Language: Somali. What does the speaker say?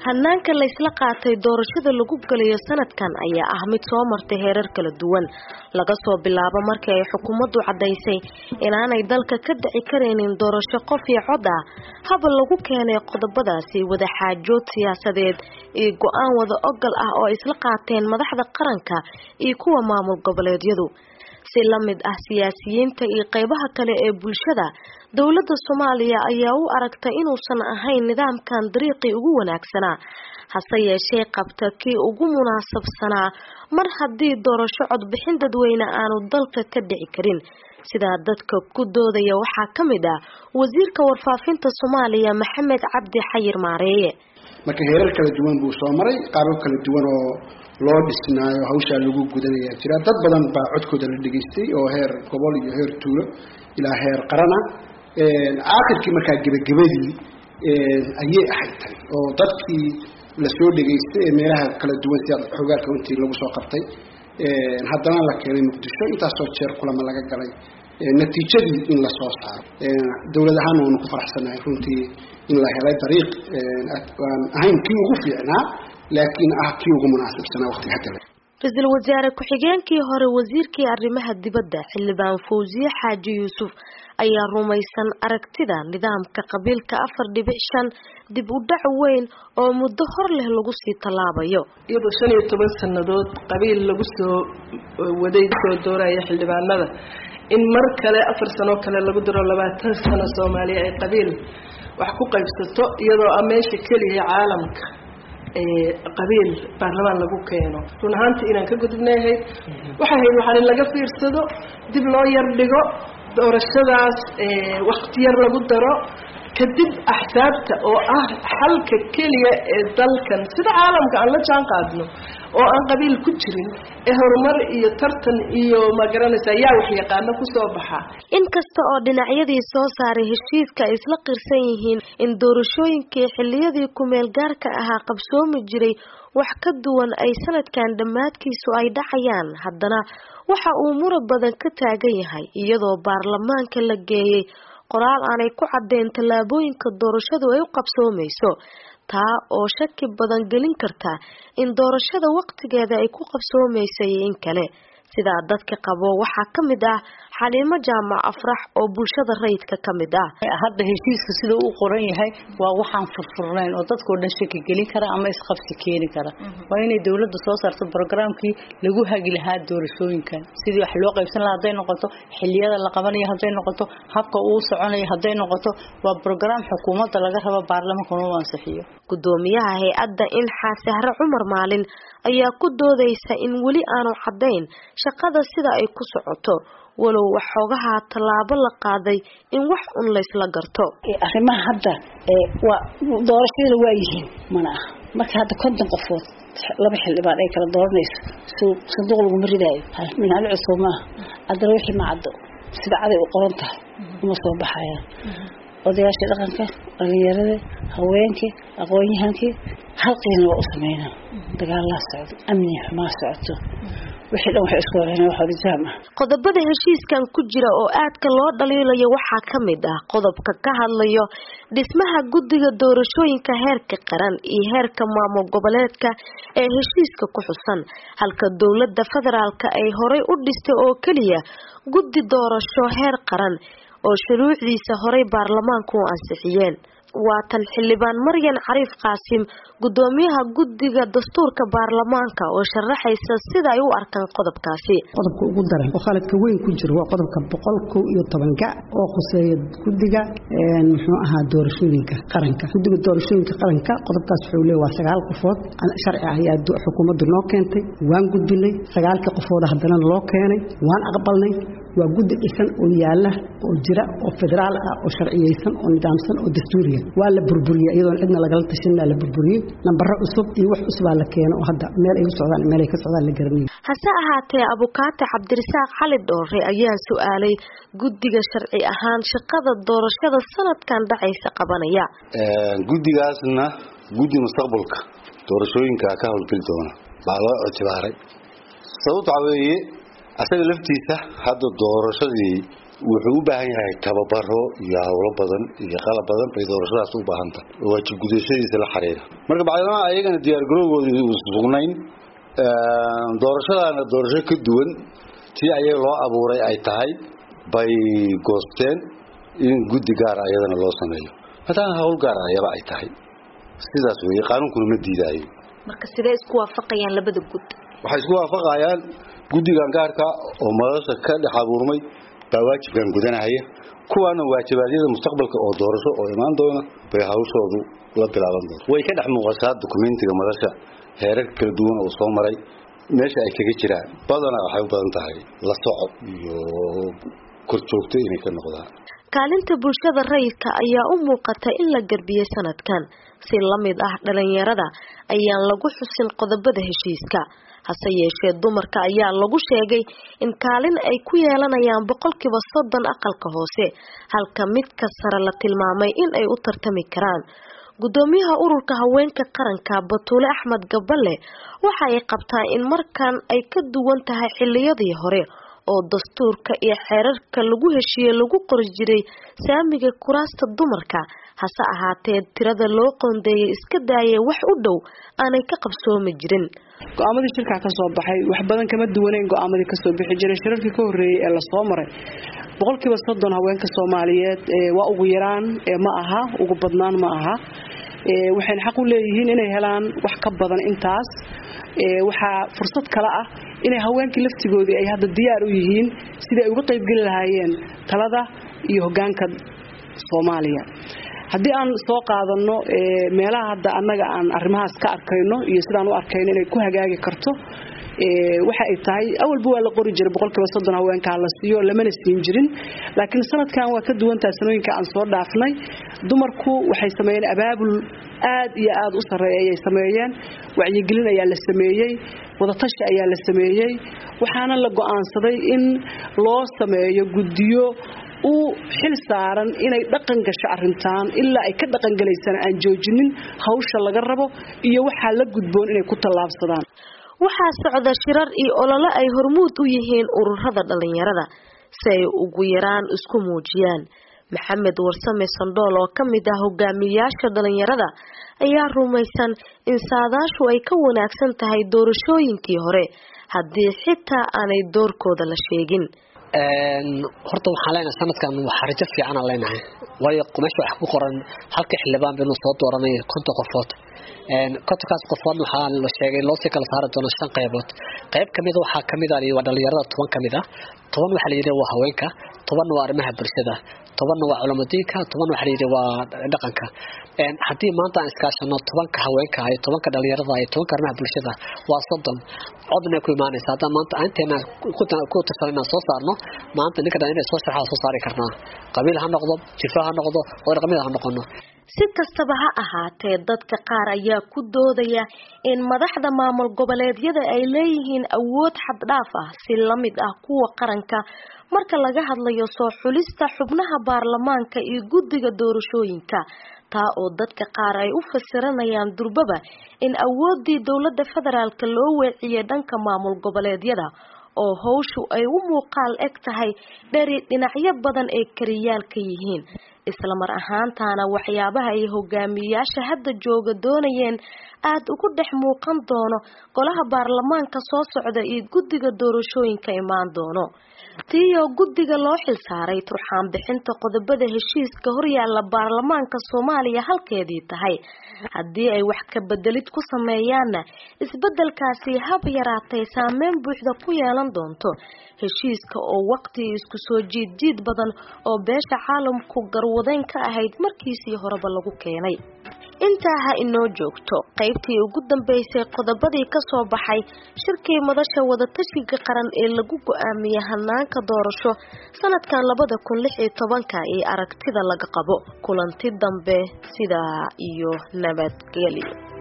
hanaanka laysla qaatay doorashada lagu galayo sanadkan ayaa ah mid soo martay heerar kala duwan laga soo bilaabo markii ay xukuumaddu caddaysay inaanay dalka ka dhici karaynin doorasho qof iyo cod ah haba lagu keenay qodobadaasi wadaxaajood siyaasadeed iyo go-aan wada ogal ah oo isla qaateen madaxda qaranka iyo kuwa maamul goboleedyadu si la mid ah siyaasiyiinta iyo qeybaha kale ee bulshada dowladda soomaaliya ayaa u aragtay inuusan ahayn nidaamkan dariiqii ugu wanaagsanaa hase yeeshee qabta kii ugu munaasabsanaa mar haddii doorasho codbixin dadweyne aanu dalka ka dhici karin sidaa dadka ku doodaya waxaa ka mid ah wasiirka warfaafinta soomaaliya maxamed cabdi xayir maareeye marka heerar kala duwan buu soo maray qaabab kala duwan oo loo dhisnaayo hawshaa lagu gudanaya jira dad badan baa codkooda la dhegaystay oo heer gobol iyo heer tuulo ilaa heer qarana aakhirkii markaa gebagabadii ayay ahayd tani oo dadkii lasoo dhegaystay ee meelaha kala duwan sida xogaalka intii lagu soo qabtay haddana la keenay muqdisho intaasoo jeer kulama laga galay natiijadii in lasoo saaro dowlad ahaan waanu ku faraxsanahay runtii in la helay dariiq aan ahayn kii ugu fiicnaa laakiin ah kii ugu munaasabsanaa waqtiga hadda ra-iisul wasaare ku-xigeenkii hore wasiirkii arrimaha dibadda xildhibaan fawsiye xaaji yuusuf ayaa rumaysan aragtida nidaamka qabiilka afar dhibic shan dib u dhac weyn oo muddo hor leh lagu sii tallaabayo iyadoo shan iyo toban sannadood qabiil lagu soo waday soo dooraya xildhibaanada in mar kale afar sanoo kale lagu daro labaatan sano soomaaliya ay qabiil wax ku qaybsato iyadoo a meesha keliya caalamka qabiil baarlamaan lagu keeno run ahaantii inaan ka gudubnay ahayd waxay ahayd waxaan in laga fiirsado dib loo yar dhigo doorashadaas wakti yar lagu daro kadib axsaabta oo ah xalka keliya ee dalkan sida caalamka aan la jaan qaadno oo aan qabiil ku jirin ee horumar iyo tartan iyo magaranaysa yaa wax yaqaano kusoo baxa inkasta oo dhinacyadii soo saaray heshiiska ay isla qirsan yihiin in doorashooyinkii xiliyadii kumeel gaarka ahaa qabsoomi jiray wax ka duwan ay sanadkan dhammaadkiisu ay dhacayaan haddana waxa uu murab badan ka taagan yahay iyadoo baarlamaanka la geeyey qoraal aanay ku caddeyn tallaabooyinka doorashadu ay u qabsoomayso taa oo shaki badan gelin karta in doorashada waqtigeeda ay ku qabsoomaysa iyo in kale sidaa dadka qabo waxaa ka mid ah xaliimo jaamac afrax oo bulshada rayidka ka mid ah hadda heshiiska sida u qoran yahay waa waxaan furfurnayn oo dadkao dhan shaki gelin kara ama isqabsi keeni kara waa inay dowladda soo saarto brogramkii lagu hagi lahaa doorashooyinkan sidii wax loo qaybsan lahaa hadday noqoto xiliyada la qabanayo hadday noqoto habka uu soconayo hadday noqoto waa brogram xukuumadda laga rabo baarlamaankan uu ansixiyo gudoomiyaha hay-adda inxaa sahre cumar maalin ayaa ku doodaysa in weli aanu caddayn shaqada sida ay ku socoto walow waxoogaha tallaabo la qaaday in wax un laysla garto arrimaha hadda waa doorashada waa yihiin mana aha marka hadda konton qofood laba xildhibaan ay kala dooranayso sanduuq laguma ridaayo minali cusub maaha haddana wixii macaddo sida caday u qoran tahay uma soo baxayaan odayaashii dhaqanka dhalinyarada haweenkii aqoon-yahankii halqiina waa u sameynaa dagaalaa socdo amni xumaa socoto wixii dhan waxay isku horeen wax wadajaam ah qodobada heshiiskan ku jira oo aadka loo dhaliilayo waxaa ka mid ah qodobka ka hadlayo dhismaha guddiga doorashooyinka heerka qaran iyo heerka maamul goboleedka ee heshiiska ku xusan halka dowladda federaalka ay horay u dhistay oo keliya guddi doorasho heer qaran oo shuruucdiisa horay baarlamaanku u ansixiyeen waa tan xildhibaan maryan cariif qaasim gudoomiyaha guddiga dastuurka baarlamaanka oo sharaxaysa sida ay u arkaan qodobkaasi qodobka ugu daran oo khaladka weyn ku jiro waa qodobka boqol kow iyo tobanka oo khuseeya guddiga muxuu ahaa doorashooyinka qaranka guddiga doorashooyinka qaranka qodobkaas wuxuu leeya waa sagaal qofood sharci ah ayaa xukuumaddu noo keentay waan gudbinay sagaalkii qofooda haddana loo keenay waan aqbalnay waa guddi dhisan oo yaala oo jira oo federaal ah oo sharciyeysan oo nidaamsan oo dastuuriya waa la burburiyey iyadoon cidna lagala tashanaa la burburiyey nambaro cusub iyo wax cusubaa la keeno oo hadda meel ay u socdaan meel ay ka socdaan la garanayo hase ahaatee abukaate cabdirasaaq xali dhoore ayaa su-aalay guddiga sharci ahaan shaqada doorashada sanadkan dhacaysa qabanaya guddigaasna guddi mustaqbalka doorashooyinka ka howlgeli doona baa loo ictibaaray sababta waxaa weeye asaga laftiisa hadda doorashadii wuxuu u baahan yahay tababaro iyo howlo badan iyo qalab badan bay doorashadaas u baahan tahay oo waajib gudashadiisa la xiriira marka bacdamaha ayagana diyaargarowgooda sugnayn doorashadaana doorasho ka duwan tii ayaga loo abuuray ay tahay bay goosteen in guddi gaara ayadana loo sameeyo maadaama hawl gaara ayaba ay tahay sidaas weeye qaanuunkuna ma diidaayo marka sidee isku waafaqayaan labada gud waxay isku waafaqayaan guddigan gaarka oo madasha ka dhex abuurmay baa waajibkan gudanahaya kuwaana waajibaadyada mustaqbalka oo doorasho oo imaan doona bay hawshoodu la bilaaban doonta way ka dhex muuqataa dukumentiga madasha heerar kala duwan oo soo maray meesha ay kaga jiraan badanaa waxay u badan tahay la socod iyo korjoogto inay ka noqdaan kaalinta bulshada rayidka ayaa u muuqata in la garbiyey sanadkan si la mid ah dhalinyarada ayaan lagu xusin qodobada heshiiska hase yeeshee dumarka ayaa lagu sheegay in kaalin ay ku yeelanayaan boqolkiiba soddon aqalka hoose halka midka sare la tilmaamay in ay u tartami karaan gudoomiyaha ururka haweenka qaranka batuule axmed gaballe waxa ay qabtaa in markan ay ka duwan tahay xiliyadii hore oo dastuurka iyo xeerarka lagu heshiiyey lagu qori jiray saamiga kuraasta dumarka hase ahaatee tirada loo qoondeeyay iska daayay wax u dhow aanay ka qabsoomi jirin go-aamadii shirkaa ka soo baxay wax badan kama duwaneyn go-aamadii kasoo bixi jiray shirarkii ka horreeyey ee lasoo maray boqolkiiba soddon haweenka soomaaliyeed waa ugu yaraan ma aha ugu badnaan ma aha waxayna xaq u leeyihiin inay helaan wax ka badan intaas waxaa fursad kale ah inay haweenkii laftigoodii ay hadda diyaar u yihiin sidai ay uga qaybgeli lahaayeen talada iyo hogaanka soomaaliya haddii aan soo qaadano meelaha hadda annaga aan arrimahaas ka arkayno iyo sidaan u arkayno inay ku hagaagi karto waxa ay tahay awalba waa la qori jiray boqolkiiba soddon haweenkaa la siiyo lamana siin jirin laakiin sanadkan waa ka duwantaha sanooyinka aan soo dhaafnay dumarku waxay sameeyeen abaabul aad iyo aad u sarreeya ayay sameeyeen wacyigelin ayaa la sameeyey wadatashi ayaa la sameeyey waxaana la go-aansaday in loo sameeyo guddiyo u xil saaran inay dhaqan gasho arintaan ilaa ay ka dhaqangelaysana aan joojinin hawsha laga rabo iyo waxaa la gudboon inay ku tallaabsadaan waxaa socda shirar iyo olole ay hormuud u yihiin ururada dhalinyarada si ay ugu yaraan isku muujiyaan maxamed warsame sandhool oo ka mid ah hogaamiyayaasha dhalinyarada ayaa rumaysan in saadaashu ay ka wanaagsan tahay doorashooyinkii hore haddii xitaa aanay doorkooda la sheegin horta waxaan leenahay sanadkan waxaa rajo fiicanaan leenahay waayo meesha waxa ku qoran halka xildhibaan baynu soo dooranay konton qofood kontonkaas qofoodna waxaa la sheegay loosii kala saari doono shan qaybood qayb kamid waxaa kamid ah waa dhalinyarada toban kamid ah toban waxaa la yidhi waa haweenka tobanna waa arrimaha bulshada tobanna waa culamadiinka toban waxaa la yidhi waa dhaqanka haddii maanta aan iskaashano tobanka haweenka iyo tobanka dhalinyarada iyo tobanka arrimaha bulshada waa soddon codna ku imaanaysa haddaan maanta inteena ku tirsan inaan soo saarno maanta ninka dhan inay soo sharxa soo saari karnaa qabiil ha noqdo jifa ha noqdo oo dhaqamida ha noqono si kastaba ha ahaatee dadka qaar ayaa ku doodaya in madaxda maamul goboleedyada ay leeyihiin awood xaddhaaf ah si la mid ah kuwa qaranka marka laga hadlayo soo xulista xubnaha baarlamaanka iyo guddiga doorashooyinka taa oo dadka qaar ay u fasiranayaan durbaba in awooddii dowladda federaalk loo weeciyey dhanka maamul goboleedyada oo howshu ay u muuqaal eg tahay dheri dhinacyo badan ay kariyaal ka yihiin islamar ahaantaana waxyaabaha ay hogaamiyayaasha hadda jooga doonayeen aad ugu dhex muuqan doono golaha baarlamaanka soo socda iyo guddiga doorashooyinka imaan doono tiiyoo guddiga loo xilsaaray turxaan bixinta qodobada heshiiska horyaalla baarlamaanka soomaaliya halkeedii tahay haddii ay wax ka bedelid ku sameeyaanna isbedelkaasi hab yaraatay saameyn buuxda ku yeelan doonto heshiiska oo waqti isku soo jiid jiid badan oo beesha caalamku garwadeyn ka ahayd markiisii horeba lagu keenay intaa ha inoo joogto qaybtii ugu dambeysay qodobadii kasoo baxay shirkii madasha wadatashiga qaran ee lagu go-aamiyey hanaanka doorasho sanadkan labada kun lix iyo tobanka ee aragtida laga qabo kulanti dambe sidaa iyo nabadgelyo